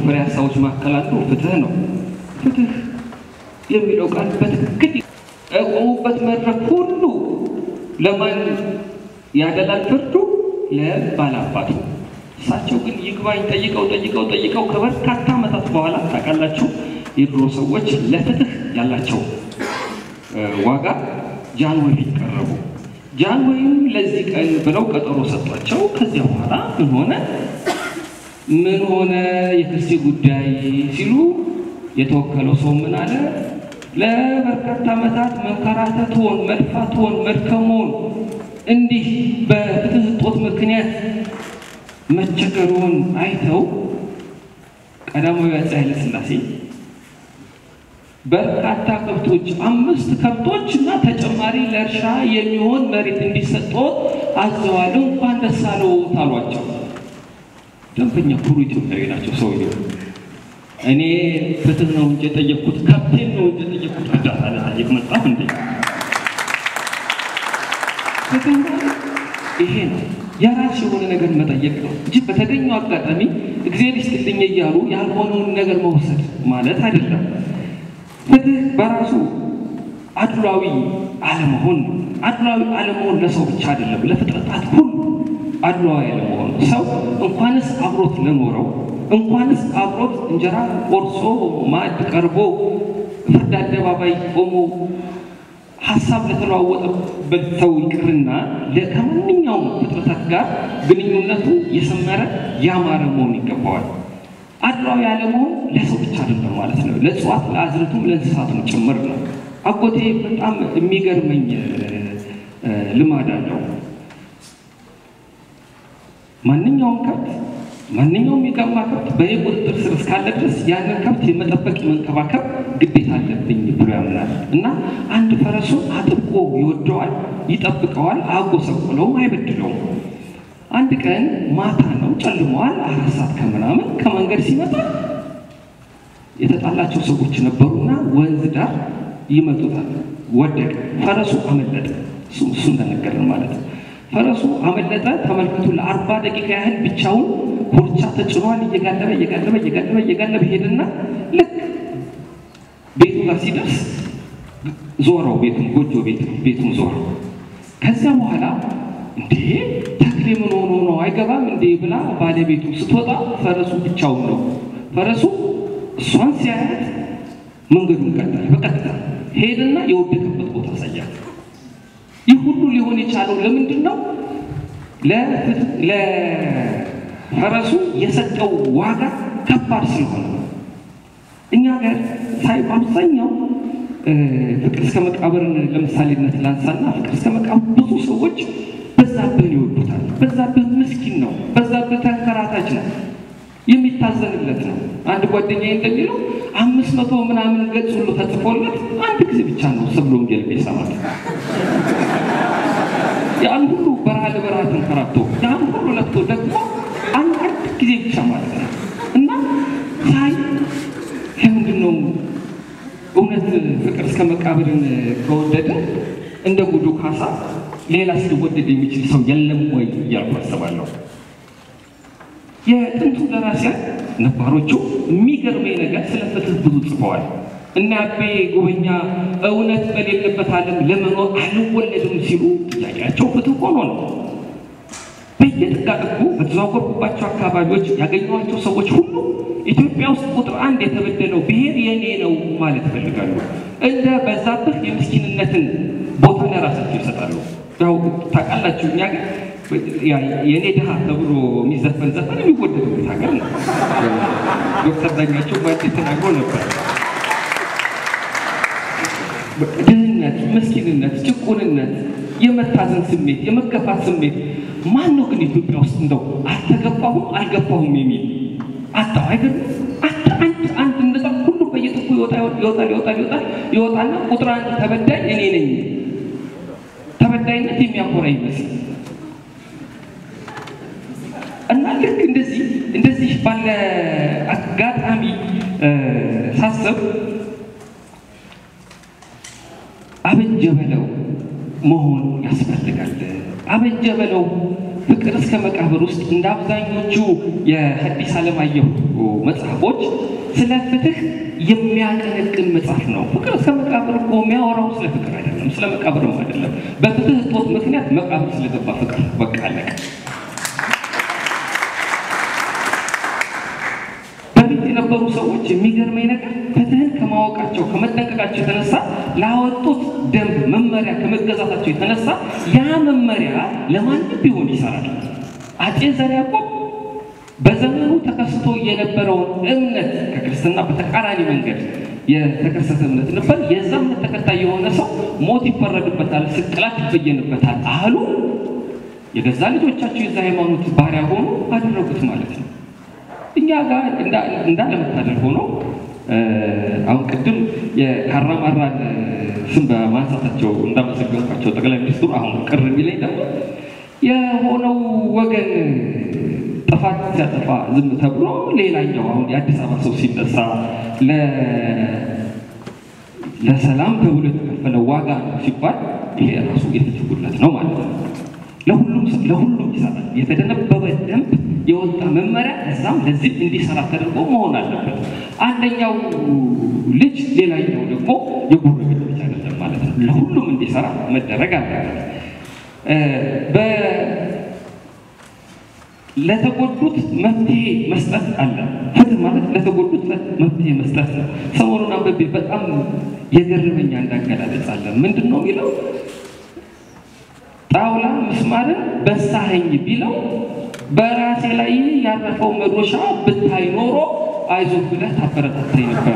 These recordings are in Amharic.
ፍሬ ሀሳቦች መካከል አንዱ ፍትህ ነው። ፍትህ የሚለው ቃል በትክክል የቆሙበት መድረክ ሁሉ ለማን ያደላል? ፍርዱ ለባላባቱ። እሳቸው ግን ይግባኝ ጠይቀው ጠይቀው ጠይቀው ከበርካታ ዓመታት በኋላ ታውቃላችሁ፣ የድሮ ሰዎች ለፍትህ ያላቸው ዋጋ ጃንሆይ ፊት ቀረቡ። ጃንሆይም ለዚህ ቀን ብለው ቀጠሮ ሰጧቸው። ከዚያ በኋላ ምን ሆነ ምን ሆነ የክሴ ጉዳይ ሲሉ የተወከለው ሰው ምን አለ? ለበርካታ ዓመታት መንከራተትዎን፣ መልፋትዎን፣ መድከምዎን እንዲህ በፍትህ እጦት ምክንያት መቸገሩን አይተው ቀዳማዊ አፄ ኃይለ ሥላሴ በርካታ ከብቶች አምስት ከብቶች እና ተጨማሪ ለእርሻ የሚሆን መሬት እንዲሰጠዎት አዘዋል። እንኳን ደስ አለዎት አሏቸው። ደንበኛ ኩሩ ኢትዮጵያዊ ናቸው ሰውየው። እኔ ፍትህ ነው እንጂ የጠየቅኩት ከብቴን ነው እንጂ የጠየቅኩት እርዳታ ልጠይቅ መጣሁ እንዴ? ፍትህ ይሄ ነው። የራስ የሆነ ነገር መጠየቅ ነው እንጂ በተገኘው አጋጣሚ እግዚአብሔር ይስጥልኝ እያሉ ያልሆነውን ነገር መውሰድ ማለት አይደለም። ፍትህ በራሱ አድሏዊ አለመሆን ነው። አድሏዊ አለመሆን ለሰው ብቻ አይደለም፣ ለፍጥረታት ሁሉ አድሏዊ አለመሆን ነው። ሰው እንኳንስ አብሮት ለኖረው እንኳንስ አብሮት እንጀራ ቆርሶ ማዕድ ቀርቦ ፍርድ አደባባይ ቆሞ ሀሳብ ለተለዋወጠበት ሰው ይቅርና ከማንኛውም ፍጥረታት ጋር ግንኙነቱ የሰመረ ያማረ መሆን ይገባዋል። አድሏዊ አለመሆን ለሰው ብቻ አይደለም ማለት ነው። ለእጽዋት፣ ለአዝርቱም፣ ለእንስሳቱም ጭምር ነው። አጎቴ በጣም የሚገርመኝ ልማድ አለው። ማንኛውም ከብት ማንኛውም የጋማ ከብት በእኔ ቁጥጥር ስር እስካለ ድረስ ያንን ከብት የመጠበቅ የመንከባከብ ግዴታ አለብኝ ብሎ ያምናል እና አንድ ፈረሱን አጥብቆ ይወደዋል፣ ይጠብቀዋል፣ አጎሰቁለውም፣ አይበድለውም። አንድ ቀን ማታ ነው፣ ጨልመዋል። አራት ሰዓት ከምናምን ከመንገድ ሲመጣ የተጣላቸው ሰዎች ነበሩና ወንዝ ዳር ይመጡታል። ወደቀ። ፈረሱ አመለጠ። እሱ እሱ እንደነገረን ማለት ነው። ፈረሱ አመለጠ። ተመልከቱ። ለአርባ ደቂቃ ያህል ብቻውን ኮርቻ ተጭኗል። እየጋለበ እየጋለበ እየጋለበ እየጋለበ ሄድና ልክ ቤቱ ጋር ሲደርስ ዞረው፣ ቤቱን ጎጆ ቤቱን ዞረው። ከዚያ በኋላ እንዴ ተክሌ ምን ሆኖ ነው አይገባም እንዴ ብላ ባለቤቱ ስትወጣ ፈረሱ ብቻውን ነው። ፈረሱ እሷን ሲያያት መንገዱን ቀጠለ። በቀጥታ ሄድና የወደቀበት ቦታ አሳያት። ይህ ሁሉ ሊሆን የቻለው ለምንድን ነው? ለፈረሱ የሰጠው ዋጋ ከባድ ስለሆነ ነው። እኛ ጋር ሳይ በአብዛኛው ፍቅር እስከ መቃብርን ለምሳሌነት ላንሳና ፍቅር እስከ መቃብር ብዙ ሰዎች በዛብህን ይወዱታል። በዛብህ ምስኪን ነው። በዛብህ ተንከራታች ነው። የሚታዘንለት ነው። አንድ ጓደኛዬ እንደሚለው አምስት መቶ ምናምን ገጽ ሁሉ ተጽፎለት አንድ ጊዜ ብቻ ነው ሰብሎ ወንጌል ይሰማል። ያን ሁሉ በረሃ ለበረሃ ተንከራቶ ያን ሁሉ ለፍቶ ደግሞ አንድ አንድ ጊዜ ብቻ ማለት ነው እና ሳይ ለምንድን ነው እውነት ፍቅር እስከ መቃብርን ከወደደ እንደ ጉዱ ካሳ ሌላ ሊወደድ የሚችል ሰው የለም ወይ እያልኩ አስባለሁ። የጥንቱ ደራሲያን ነባሮቹ የሚገርመኝ ነገር ስለ ፍትህ ብዙ ጽፈዋል። እና አቤ ጉበኛ እውነት በሌለበት ዓለም ለመኖር አልወለድም ሲሉ ጥያቄያቸው ፍትህ ሆኖ ነው። በየጥጋጥጉ በተዘዋወርኩባቸው አካባቢዎች ያገኘኋቸው ሰዎች ሁሉ ኢትዮጵያ ውስጥ ቁጥር አንድ የተበደለው ብሔር የኔ ነው ማለት ይፈልጋሉ። እንደ በዛብህ የምስኪንነትን ቦታ ለራሳቸው ይሰጣሉ። ያው ታውቃላችሁ እኛ ግን የእኔ ድሃ ተብሎ የሚዘፈን ዘፈን የሚወደድበት ሀገር ነው። ዶክተር ዳኛቸው ባንዴ ተናግሮ ነበር። ድህነት፣ ምስኪንነት፣ ጭቁንነት፣ የመታዘን ስሜት፣ የመገፋት ስሜት ማን ነው ግን ኢትዮጵያ ውስጥ እንደው አልተገባሁም አልገባሁም የሚል አጣው አይገርም? አንድ አንድ አንድ እንደዛ ሁሉ በየጥቁ ይወጣ ይወጣል ይወጣል ይወጣል ይወጣና ቁጥር አንድ ተበዳይ እኔ ነኝ። ተበዳይነት የሚያኮራ ይመስል እና ልክ እንደዚህ እንደዚህ ባለ አጋጣሚ ሳስብ አበጀ በለው መሆን ያስፈልጋል። አበጀ በለው ፍቅር እስከ መቃብር ውስጥ እንደ አብዛኞቹ የሐዲስ ዓለማየሁ መጽሐፎች ስለ ፍትህ የሚያቀነቅን መጽሐፍ ነው። ፍቅር እስከ መቃብር እኮ የሚያወራው ስለ ፍቅር አይደለም፣ ስለ መቃብርም አይደለም። በፍትህ እጦት ምክንያት መቃብር ስለገባ ፍቅር በቃ አለቀ። በፊት የነበሩ ሰዎች የሚገርመኝ ነገር ፍትህን ከማወቃቸው ከመጠንቀቃቸው የተነሳ ላወጡት ደንብ መመሪያ ከመገዛታቸው የተነሳ ያ መመሪያ ለማንም ቢሆን ይሰራል። አፄ ዘርዓ ያዕቆብ በዘመኑ ተከስቶ የነበረውን እምነት ከክርስትና በተቃራኒ መንገድ የተከሰተ እምነት ነበር። የዛ እምነት ተከታይ የሆነ ሰው ሞት ይፈረድበታል፣ ስቅላት ይበየንበታል አሉ። የገዛ ልጆቻቸው የዛ ሃይማኖት ባሪያ ሆኑ አደረጉት ማለት ነው። እኛ ጋር እንዳለመታደል ሆኖ አሁን ቅድም የካራማራን ስም በማንሳታቸው እንዳመሰገንኳቸው ጠቅላይ ሚኒስትሩ አሁን ቅር የሚለኝ ደግሞ የሆነው ወገን ጥፋት ሲያጠፋ ዝም ተብሎ ሌላኛው አሁን የአዲስ አበባ ሰው ሲነሳ ለሰላም ተብሎ የተከፈለ ዋጋ ነው ሲባል ይሄ ራሱ የፍትህ ጉድለት ነው ማለት ነው። ለሁሉም ለሁሉም ይሰራል። የተደነበበ ደንብ የወጣ መመሪያ እዛም ለዚህ እንዲሰራ ተደርጎ መሆን አለበት። አንደኛው ልጅ ሌላኛው ደግሞ የጎረቤት ልጅ አይደለም ማለት ነው። ለሁሉም እንዲሰራ መደረግ አለበት። ለተጎዱት መፍትሄ መስጠት አለ። ፍትህ ማለት ለተጎዱት መፍትሄ መስጠት ነው። ሰሞኑን አንብቤ በጣም የገረመኝ አንድ አገላለጽ አለ። ምንድን ነው የሚለው? ጣውላ ምስማርን በሳኸኝ ቢለው በራሴ ላይ ያረፈው መዶሻ ብታይ ኖሮ አይዞህ ብለህ ታበረታታኝ ነበር።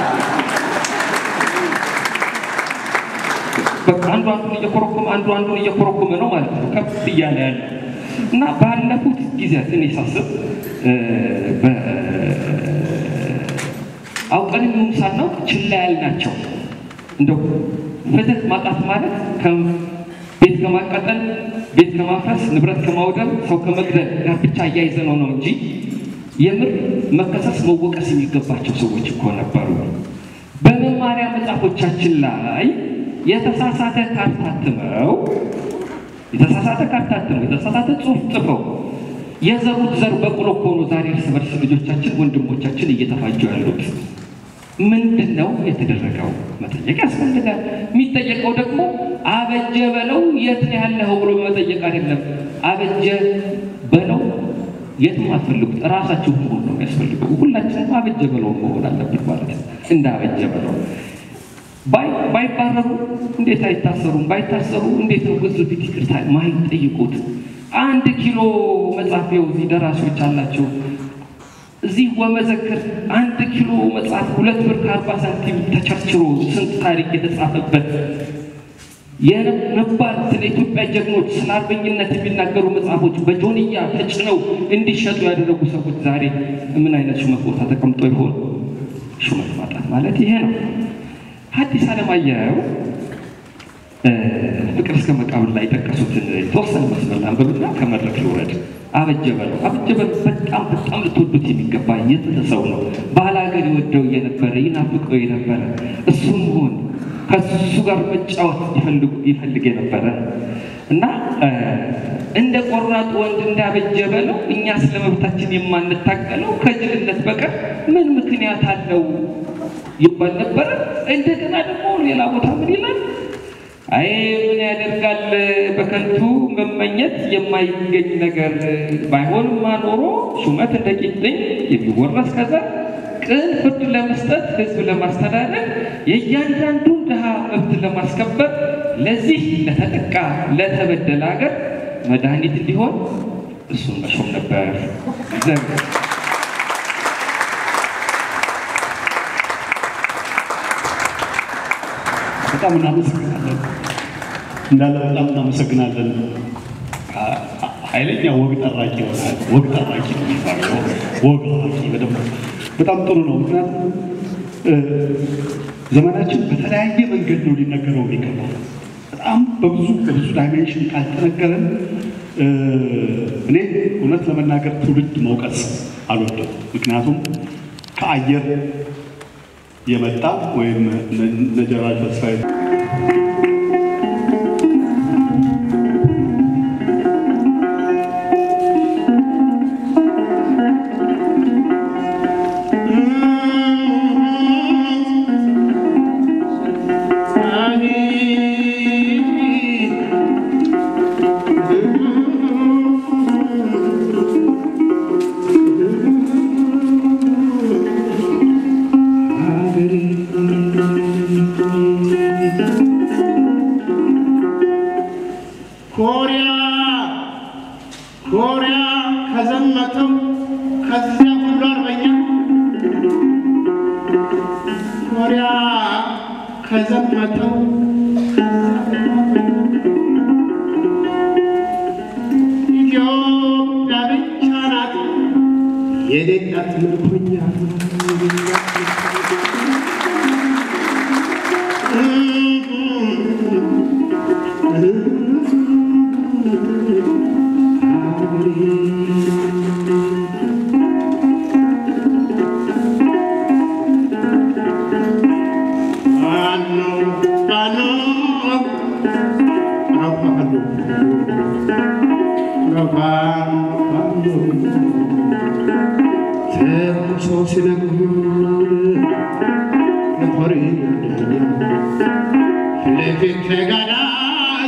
በቃ አንዱ አንዱን እየኮረኮመ አንዱ አንዱን እየኮረኮመ ነው ማለት ነው ከፍ እያለ ያለ እና ባለፉት ጊዜያት እኔ ሳስብ አውቀን የሚሆን ሳናውቅ ችላ ያልናቸው እንደው ፍትህ ማጣት ማለት ቤት ከማቃጠል፣ ቤት ከማፍረስ፣ ንብረት ከማውደም፣ ሰው ከመግደል ጋር ብቻ እያይዘ ነው ነው እንጂ የምር መከሰስ መወቀስ የሚገባቸው ሰዎች እኮ ነበሩ። በመማሪያ መጽሐፎቻችን ላይ የተሳሳተ ካርታ አትመው የተሳሳተ ካርታ አትመው የተሳሳተ ጽሑፍ ጽፈው የዘሩት ዘር በቅሎ እኮ ነው ዛሬ እርስ በርስ ልጆቻችን ወንድሞቻችን እየተፋጁ ያሉት። ምንድን ነው የተደረገው? መጠየቅ ያስፈልጋል። የሚጠየቀው ደግሞ አበጀ በለው የት ነው ያለኸው ብሎ መጠየቅ አይደለም። አበጀ በለው የትም አትፈልጉት፣ እራሳችሁ መሆን ነው የሚያስፈልገው። ሁላችንም አበጀ በለው መሆን አለብን ማለት ነው። እንደ አበጀ በለው ባይባረሩ እንዴት አይታሰሩም? ባይታሰሩ እንዴት ነው ህዝብ ፊት ይቅርታ ማይጠይቁት? አንድ ኪሎ መጽሐፊያው እዚህ ደራሲዎች አላቸው እዚህ ወመዘክር አንድ ኪሎ መጽሐፍ ሁለት ብር ከአርባ ሳንቲም ተቸርችሮ ስንት ታሪክ የተጻፈበት የነባር ስለ ኢትዮጵያ ጀግኖች ስለ አርበኝነት የሚናገሩ መጽሐፎች በጆንያ ተጭነው እንዲሸጡ ያደረጉ ሰዎች ዛሬ ምን አይነት ሹመት ቦታ ተቀምጦ ይሆን? ሹመት ማጣት ማለት ይሄ ነው። ሐዲስ ዓለማየሁ ፍቅር እስከ መቃብር ላይ የጠቀሱትን የተወሰነ መስመር አንብብና ከመድረክ ልውረድ። አበጀ በለው አበጀ በለው በጣም በጣም ልትወዱት የሚገባ የጥንት ሰው ነው። ባላገር ይወደው የነበረ ይናፍቀው የነበረ እሱም ሆን ከሱ ጋር መጫወት ይፈልግ የነበረ እና እንደ ቆራጡ ወንድ እንዳበጀ በለው እኛ ስለ መብታችን የማንታገለው ከጅልነት በቀር ምን ምክንያት አለው ይባል ነበረ። እንደገና ደግሞ ሌላ ቦታ ምን ይላል? አይ ምን ያደርጋል በከንቱ መመኘት የማይገኝ ነገር ባይሆንማ ኖሮ ሹመት እንደ ቂጥኝ የሚወረስ ከዛ ቅን ፍርድ ለመስጠት ህዝብ ለማስተዳደር የእያንዳንዱን ድሃ መብት ለማስከበር ለዚህ ለተጠቃ ለተበደለ ሀገር መድኃኒት እንዲሆን እሱን መሾም ነበር። በጣም እናመሰግናለን እንዳለ በጣም እናመሰግናለን። ኃይለኛ ወግ ጠራቂ ይሆናል። ወግ ጠራቂ ነው የሚባለው። ወግ አዋቂ በደንብ በጣም ጥሩ ነው። ምክንያቱም ዘመናችን በተለያየ መንገድ ነው ሊነገረው የሚገባው። በጣም በብዙ በብዙ ዳይሜንሽን ካልተነገረን እኔ እውነት ለመናገር ትውልድ መውቀስ አልወድም። ምክንያቱም ከአየር የመጣ ወይም ነጀራል ተስፋዬ ኮሪያ ከዘመተው ኢትዮጵያ ብቻ ናት የሌላት ምርኮኛ ፋኖ ፋኖ ተኩሶ ሲነግሩን ለሆሪ ለፊት ተጋዳይ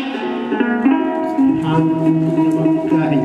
አንወጋኛ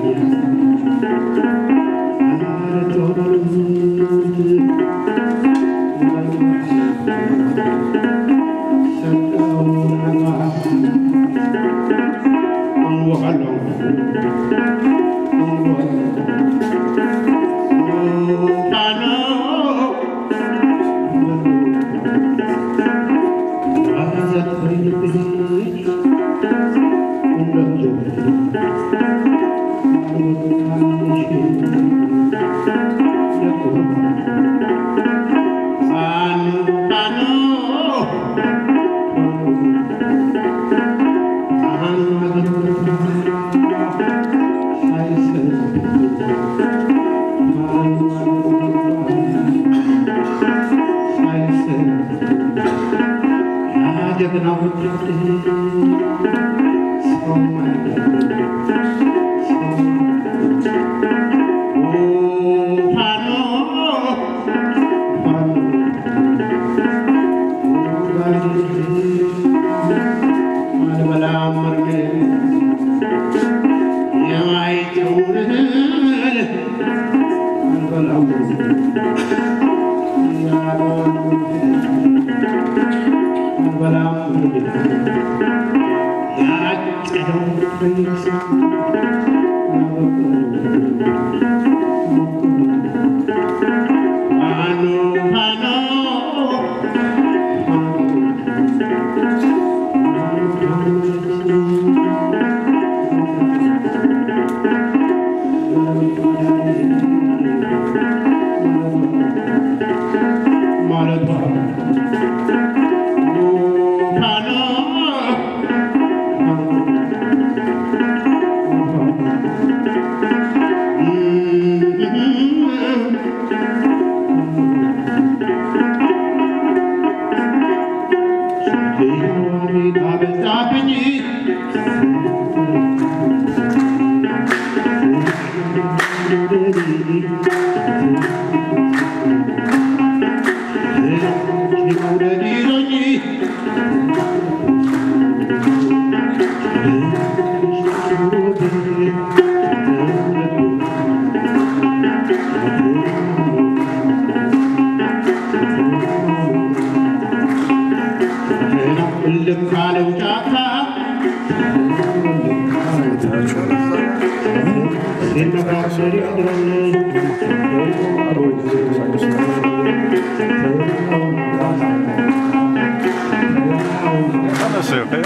받았어요. 네?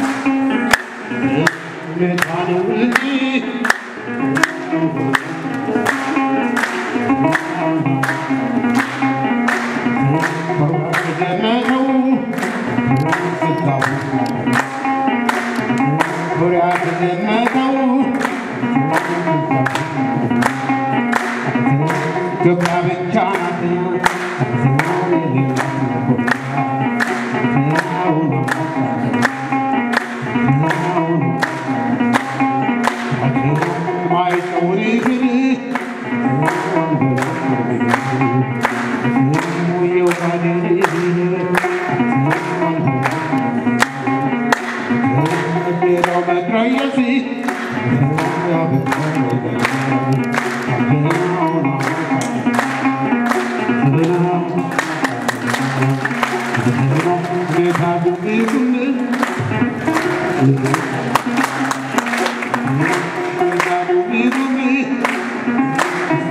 ገባ ብቻ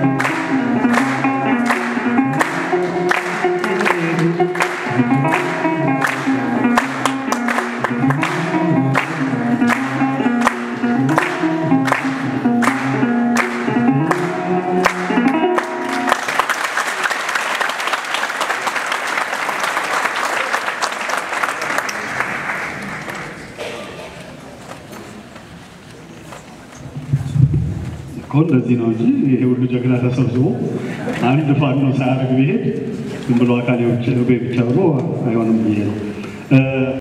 Thank እኮ እንደዚህ ነው እንጂ ይሄ ሁሉ ጀግና ተሰብስቦ አንድ ፋኖ ሳያደርግ ቢሄድ ዝም ብሎ አካሌ ብቻ ብሎ አይሆንም ብዬ ነው።